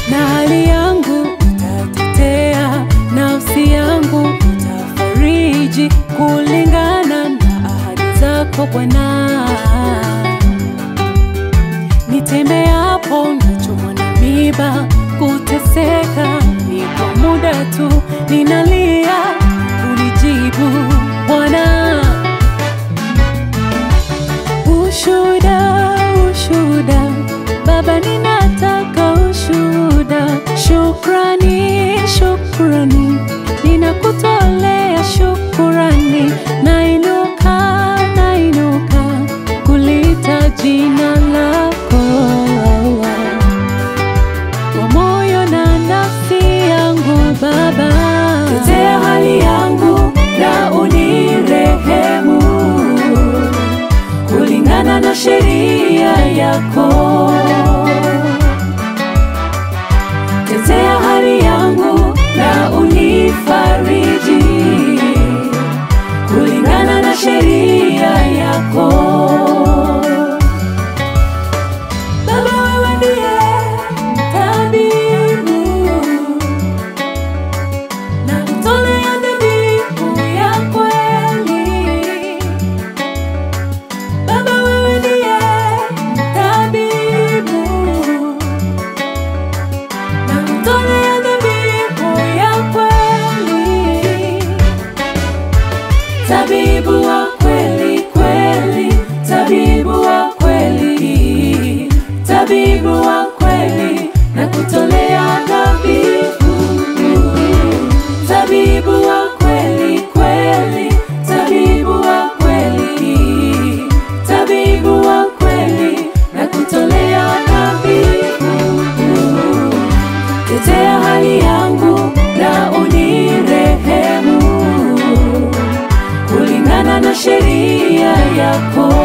na hali yangu utatetea, nafsi yangu utafariji kulingana na ahadi zako Bwana. Nitembeapo nachomwa na miba, kuteseka ni kwa muda tu, ninalia unijibu Bwana. Ushuhuda, ushuhuda, Baba, ninataka ushuhuda. Shukrani, shukrani, ninakutolea shukrani. Nainuka, nainuka kulita jina lako kwa moyo na nafsi yangu Baba, tetea hali yangu na unirehemu kulingana na sheria yako. Tetea hali yangu na unifariji kulingana na sheria yako. Baba, wewe ndiye tabibu, nakutolea dhabihu ya kweli. Baba, wewe ndiye tabibu, nakutolea dhabihu ya kweli. Tabibu wa kweli kweli, tabibu wa kweli, tabibu wa kweli, nakutolea dhabihu. Tabibu wa kweli kweli, tabibu wa kweli, tabibu wa kweli, nakutolea dhabihu. Tetea hali yangu na unirehemu kulingana na sheria yako.